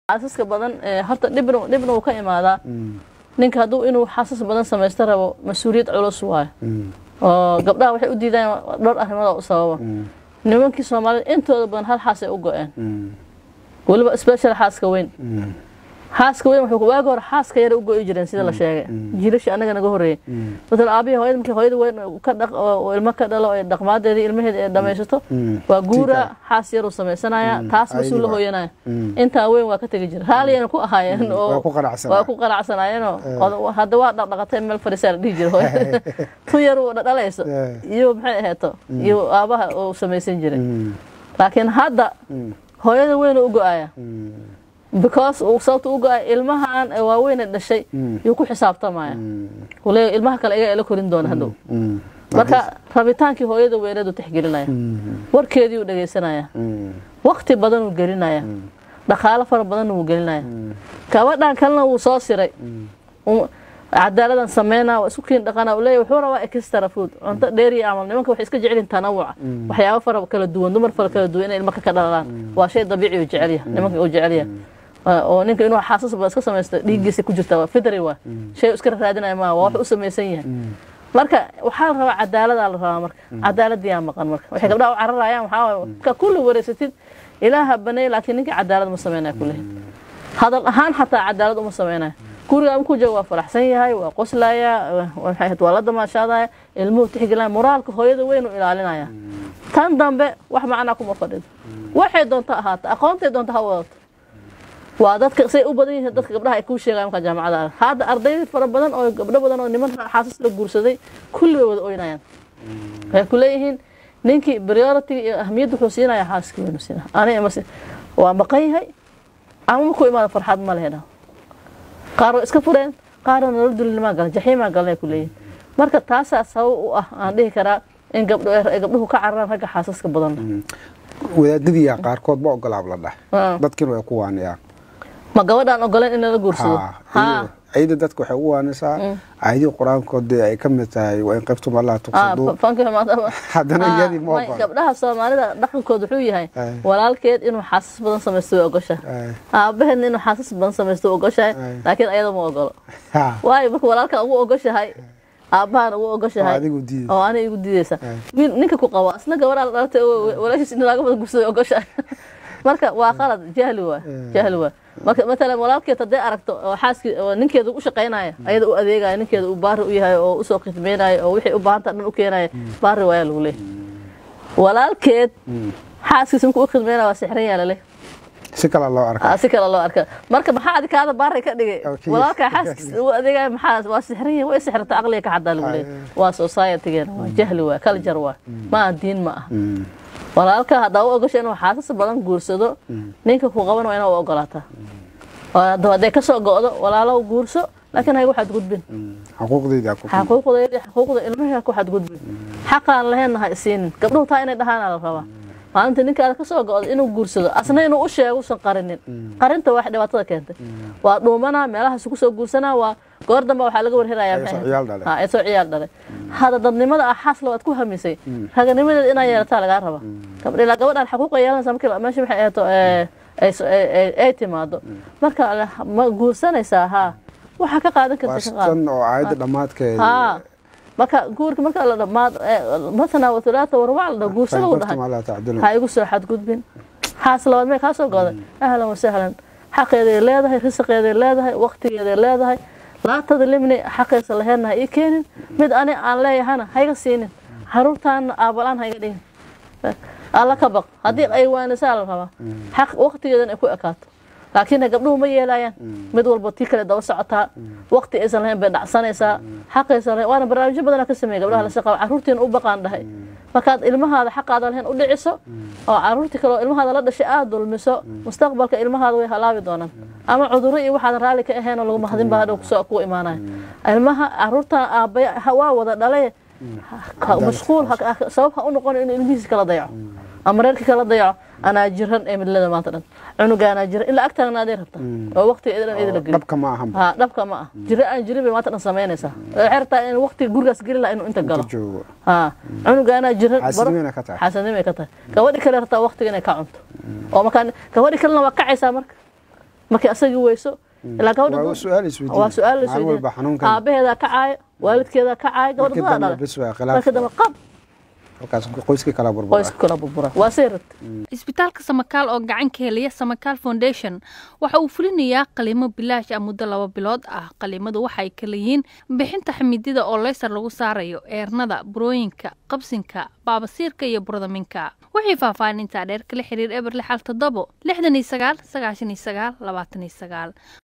xaasaska badan horta dhibna dhibna wuu ka imaadaa ninka hadduu inuu xaasas badan samaysto rabo mas-uuliyad culus waayo oo gabdhaha waxay u diidaan dhowr arrimood oo u sababa nimankii soomaalida intooda badan hal xaas ay u go-een weliba special xaaska weyn xaaska weyn wuxuu waagi hore xaaska yara u go-i jireen sida la sheegay jiilashii anaga naga horreeyey maala aabihii hooyada markii hooyada weyn ka dhaq oo ilmo ka dhalo ee dhaqmaadeedii ilmaheeda ee dhamaysato waa guura xaas yaruu samaysanaya taas masuu la hooyanaya intaa weyn waa ka tegi jira raaliyana ku ahaayeen oo waa ku qanacsanayeenoo hadda waa dhaqdhaqatay meel fadhiisaa la dhihi jira hooyada tu yar uu dhalayso iyo maxay aheeto iyo aabaha uu samaysan jiray laakiin hadda hooyada weyn u go-aya because sababta u go-ay ilmahan waaweyne dhashay yuu ku xisaabtamaya le ilmaha kale iga ela korin doona hadhow marka rabitaankii hooyada weyneedu tixgelinaya warkeedii uu dhegaysanaya wakti badanuu gelinaya dhaqaalo fara badanna wuu gelinaya gabadhan kalena wuu soo siray cadaaladan sameynaa waa isku kiin dhaqana leeya wuxuu rabaa extra food cunto dheeriya camal nimanka waxay iska jecelin tanawuca waxyaabo fara kala duwan dumar fara kala duwan inay ilma ka dhalaan waa shay dabiici uu jecelya nimanka uu jecelya oo ninka inuu xaasas badan iska samaysto dhiiggiisa ku jirta waa fidri waa shay iska raadinaya maa waa wax u samaysan yahay marka waxaa la rabaa cadaaladaa la rabaa marka cadaaladiyaa maqan marka waxay gabdhaha u cararayaan waxaa ka kulli wareysatid ilaaha baneey laakiin ninka cadaalad ma sameynaya kulehi hadal ahaan xataa cadaalad uma sameynaya guriga ku jooga waa faraxsan yahay waa qoslaya waa la damaashaadaya ilmuhu tixgelaya moraalka hooyada weynu ilaalinaya tan dambe wax macnaa kuma fadhido waxay doonta ahaata aqoontay doonta ha wadato waa dadka say u badan yihiin dadka gabdhaha ay kuu sheegayan markaa jaamacada hadda arday fara badan oo gabdho badan oo niman xaasas la guursaday kulli way wada oynayaan waxay ku leeyihiin ninkii priority iyo ahmiyadda wuxuu siinaya xaaskii weynu siina aniga mase waa maqan yahay ama markuu imaado farxad ma lehe qaar waa iska fureen qaarna nolol dulinimaa galan jaxiimaa galan ay ku leeyihin marka taasaa sabab u ah aan dhihi karaa in gabdhuhu ka cararaan ragga xaasaska badan wadaadadiya qaarkood ma ogolaab la dhah dadkiina way ku waaniyaan ma gabadhaan ogoleen in lala guursado ayada dadka waxay ugu waanaysaa aayadii qur-aankood ay ka mid tahay waa in qaybtum allah tuqsaduu haddana iyadii ma ogola gabdhaha soomaalida dhaqankood wuxuu yahay walaalkeed inuu xaasas badan samaysto way ogoshahay aabaheedna inuu xaasas badan samaysto way ogoshahay laakiin ayada ma ogolo waayo marka walaalka ugu ogoshahay aabahana ugu ogoshahay oo ani igu diidaysa ninka ku qabo asna gabadhaa la dhalatay walaashiis in laaga badan guursaday ogoshahay marka waa qalad jahli waa jahli waa marka matalan walaalkeed hadday aragto oo xaaskii oo ninkeeda u shaqaynaya ayada u adeegaya ninkeeda uu baari u yahay oo usoo khidmeynaya oo wixii u baahanta dhan u keenaya baari waaya lagu leeyahay walaalkeed xaaskiisa markuu u khidmeynaya waa sixran yaa laleh si kale loo arka si kale loo arka marka maxaa adikaada baari ka dhigay walaalkaa xaaskiisa u adeegaya maxaa waa sixran yahay way sixrata aqliga ka xadaa lagu leeyahay waa societygeena waa jahli waa culture waa ma aha diin ma aha walaalka haddaa u ogosha inuu xaasas badan guursado ninka ku qaban waa inaa u ogolaataa hadday kasoo go-do walaalo guurso laakiin haygu xadgudbin xaquuqda ilmaha ku xadgudbin xaqaan laheenna ha isiinin gabdhuhu taa inay dhahaana la rabaa maalinta ninkaada kasoo go-do inuu guursado asna inuu u sheego usan qarinin qarinta wax dhibaatada keentay waa dhuumanaa meelahaas kusoo guursanaa waa goor damba waxaa laga warherayaa soo ciyaal dhalay hada dadnimada ah xaasla waad ku hamisay raganimadeeda inaa yeelataa lagaa raba ilaa gabadhaan xaquuqa yeelanaysa markii meesha waxay ahaato ay timaado marka ma guursanaysaa haa waxaa ka qaadan karta ka oo aayadda dhammaadkeeda haa marka guurka marka la dhamaad matana watulaata warwac la dhaho guursada u dhahay ha igu soo xadgudbin xaas labaad mee kaa soo go'day ahlan wasahlan xaqeeday leedahay risaqeeday leedahay waqtigeeday leedahay laa tadlimni xaqaysa laheedna ha ii keenin mid ani aan leeyahana hayga siinin caruurtaana aabalaan hayga dhigin alla ka baq haddii ay waanisaa la rabaa xaq waqtigeedan ay ku ekaato laakiin gabdhuhu ma yeelayaan mid walba tii kale daba socotaa waqti aysan lahayn bay dhacsanaysaa xaqaysan lahayn waana barnaamijyo badanaa ka sameeya gabdhaha la shaqaa caruurtiina u baqaan dhahay markaad ilmahaada xaqaada lahayn u dhiciso oo caruurtii kale oo ilmahaada la dhashay aada dulmiso mustaqbalka ilmahaada way halaabi doonaan ama cudurro iyo waxaadan raalli ka ahayn oo lagu mahadin baa hadhow kusoo ku imaanaya ilmaha caruurtan aabaya waa wada dhalay mashquul sabab ha u noqon inuu ilmihiisa kala dayaco ama reerka kala dayaco anaa jiran ee midlada maanta dhan cunuga anaa jiran ilaa agtaagna aday rabta oo waqtiga idan idila geli dhabka ma aha ha dhabka ma ah jira aan jirin bay maanta dhan samaynaysaa waxay rabtaa in waqtiga gurigaas geli laha inuu inta galo joogo ha cunuga anaa jiran xaasidnimay ka tahay xaasidnimay ka tahay gabadhi kale rabtaa waqtiga inay ka cunto oo markaa gabadhi kalena waa kacaysaa marka markay asagii weyso ilaa gabadha waa su-aal isweydiin waa su-aal la maalin walba xanuunkan aabaheedaa kacaayo waalidkeedaa kacaayo gabadha markii dadaa dambe dhalay bes waa marka khilaaf dambe qab halkaas qoyskii kala burbura qoyska kala burbura waa say rabta isbitaalka samakaal oo gacan ka helaya samakaal foundation waxa uu fulinayaa qaliimo bilaash ah muddo laba bilood ah qaliimadu waxay kala yihiin bixinta xamidida oo leysar lagu saarayo eernada burooyinka qabsinka baabasiirka iyo burdaminka wixii faahfaahintaa dheer kala xiriir eber lixal toddobo lixdan iyo sagaal sagaashan iyo sagaal labaatan iyo sagaal